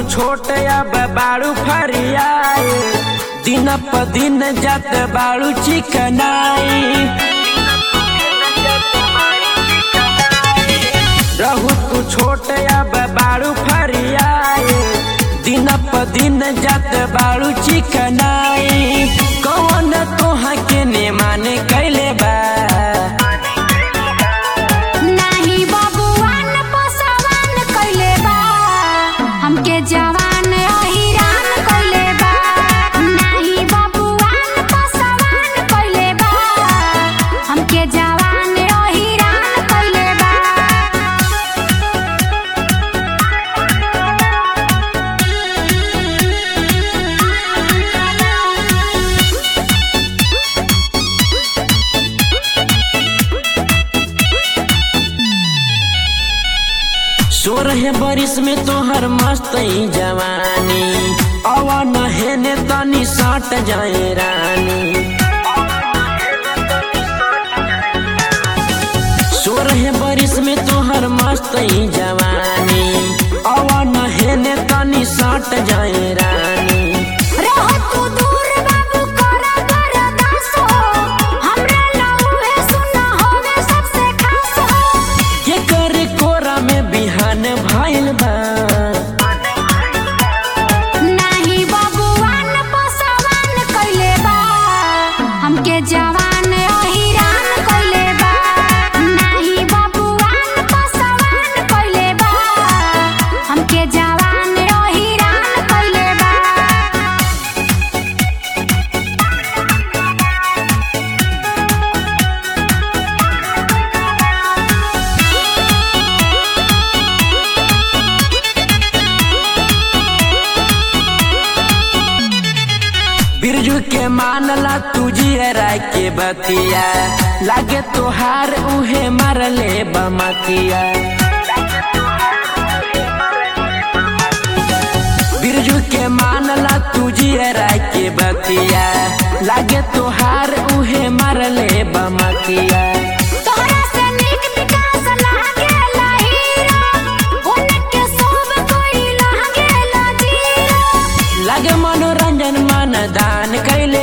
छोट अब बाड़ू फरियाए दिन प दिन जात बाड़ू चिकनाई रहू तू छोट अब बाड़ू फरियाए दिन प दिन जात बाड़ू चिकनाई कौन तोहा के ने माने कैले बा नाही बबुआन पसवान कइले बा हमके जवान अहिरान कइले बा नाही बबुआन पसवान कइले बा हमके जवान अहिरान कइले बा सोरह बरिस में तोहर मस्त ई जवानी अवा नहेने तनी सट जाए रानी सोरह बरिस में तोहर मस्त ई जवानी अवा नहेने तनी सट जाए रानी रह तू दूर बाबू करा बरदास हो हमरा लौहे सुना होवे सबसे खास हो के कर कोरा में बिहान भइल बा नाही बबुआन पसवान कइले बा हमके जवान अहिरान कइले बा नाही बबुआन पसवान कइले बा हमके जवान अहिरान कइले बा बिरजू के मानला तुझिए राय के बतिया लागे तोहार उहे मारले बमतिया बिरजू के मानला तुझिए राय के बतिया लागे तोहार उहे मारले बमतिया तोहरा से नीक विकास लागेला हीरो उनके सब कोई लागेला जीरो लागे मनोरंजन मन दान कैले